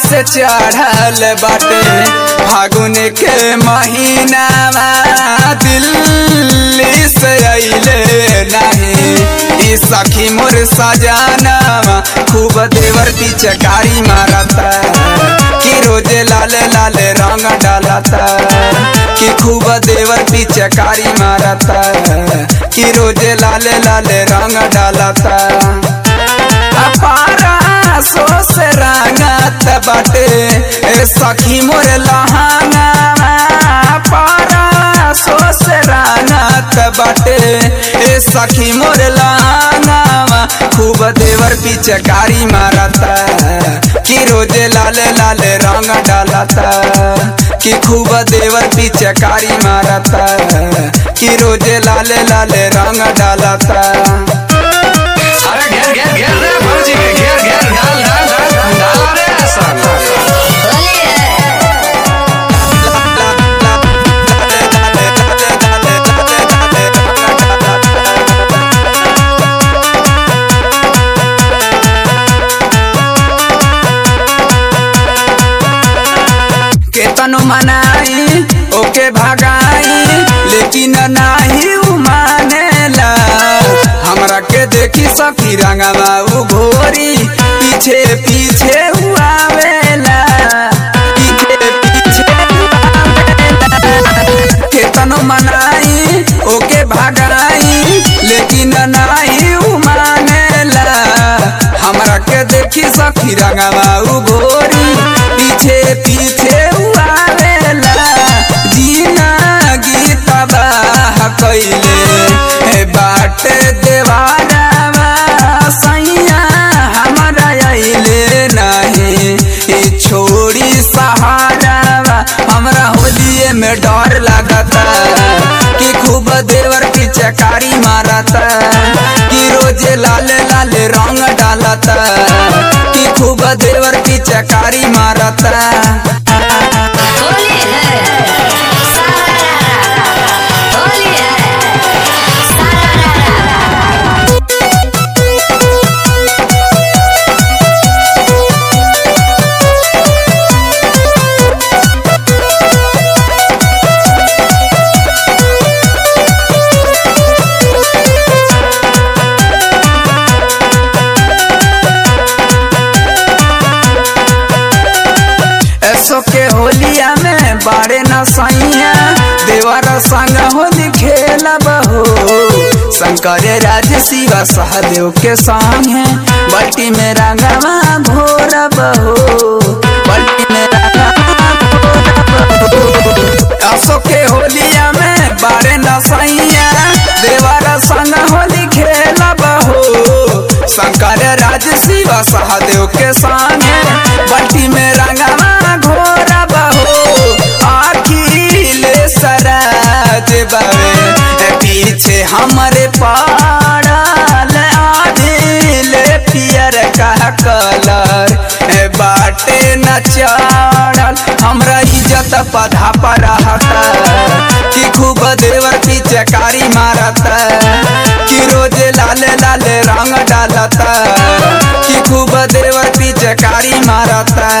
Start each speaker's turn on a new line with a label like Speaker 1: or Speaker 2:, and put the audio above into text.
Speaker 1: से चढ़ल बाटे फागुन के महीना दिल्ली से अइले नहीं ई सखी मोर सजाना खूब देवर पिचकारी मारता कि रोजे लाले लाले रंग डालता कि खूब देवर पिचकारी मारता कि रोजे लाले लाले रंग डालता अपारा सो से रंगत बाटे ए सखी मोर लहाना पारा सो से रंगत बाटे ए सखी मोर लहाना खूब देवर पिचकारी मारता कि रोजे लाले लाले रंग डालता कि खूब देवर पिचकारी मारता कि रोजे लाले लाले रंग डालता
Speaker 2: अरे घेर घेर घेर रे भौजी के घेर घेर डाल डाल डाल डाल रे सब
Speaker 3: होली है
Speaker 1: केतनो मनाई ओके भगाई लेकिन नाही उ मानेला हमरा के देखी सखी रंगवा उ घोरी पीछे पीछे उ आवेला पीछे पीछे उ आवेला। केतनो मनाई ओके भगाई लेकिन नाही उ मानेला हमरा के देखी सखी रंगवा उ घोरी पीछे पीछे उ आवेला जीना गीत बाह कैले हे बाटे देवाना सैया हमरा अइले नहीं ई छोड़ी सहारा हमरा होलिए में डर लागता कि खूब देवर की चकारी मारता कि रोजे लाले लाले रंग डालता कि खूब देवर की चकारी मारता
Speaker 3: होली है सारा होली है सारा
Speaker 1: ऐसो के होलिया में बारे न सैया देवर संग होली खेलब हो शंकर राज शिवा सहदेव के संग है बल्टी में रंगवा घोरब हो बल्टी में रंगवा घोरब हो ऐसो के होलिया में बारे न सैया देवर संग होली खेलब हो शंकर राज शिवा सहदेव के संग है बल्टी में रंगवा घोरब हो अखिल सराज बावे ए पीछे हमरे पाड़ल आदिल पियर का कलर ए बाटे न चढ़ल हमरा इज्जत पधा पर रहता कि खूब देवर की चकारी मारता कि रोजे लाले लाले रंग डालता कि खूब देवर की चकारी मारता